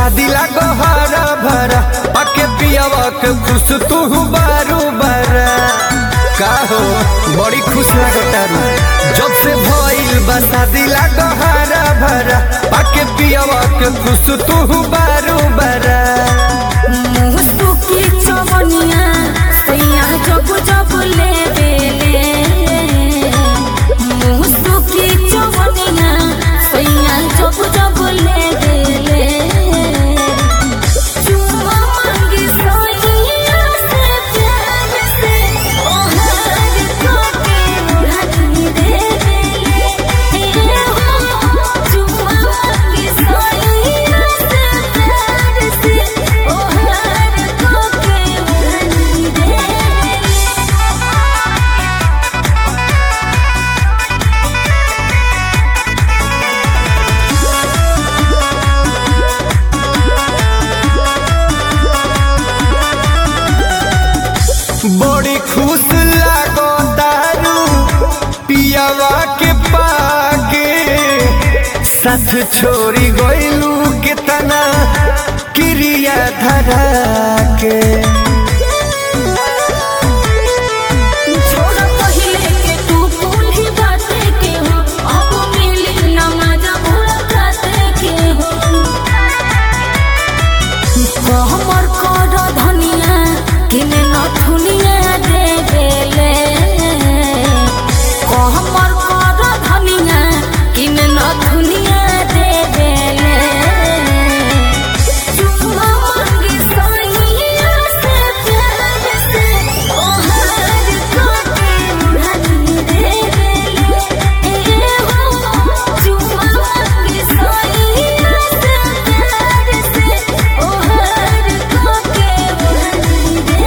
शादी लागो हरा भरा पके पियावा के खुश तू बारू बरा का हो बड़ी खुश लागतारू जब से भइल बा शादी लागो हरा भरा पके पियावा के खुश तू बारू बरा मुसुकी चवनिया सैया जब जब ले बेले मुसुकी चवनिया सैया जब जब ले बेले चुम्मा मांगी सैया से प्यार से ओहर कोके उड़ानी दे बेले चुम्मा मांगी सैया से प्यार से ओहर कोके उड़ानी दे बेले बड़ी खुश लागो दारू पियावा के पाके साथ छोड़ी गइलू के तना क्रिया धरा के छोड़ पहिले के तू भूली बाते के हो अब मिली न मजा मुलाकाते के हो कहमर कर धनिया किने न धुनिया दे बेले कहमर कर धनिया किने न धुनिया दे बेले चुम्मा मांगी सैया से प्यार से ओहर कोके उड़ानी दे बेले चुम्मा मांगी सैया से प्यार से ओहर कोके उड़ानी दे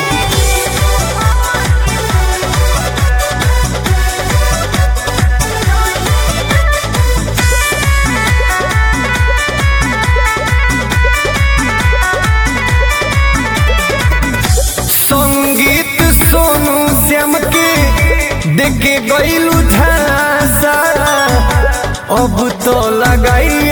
संगीत सोनू श्याम के देखे गइलू झांसा अब तो लगाई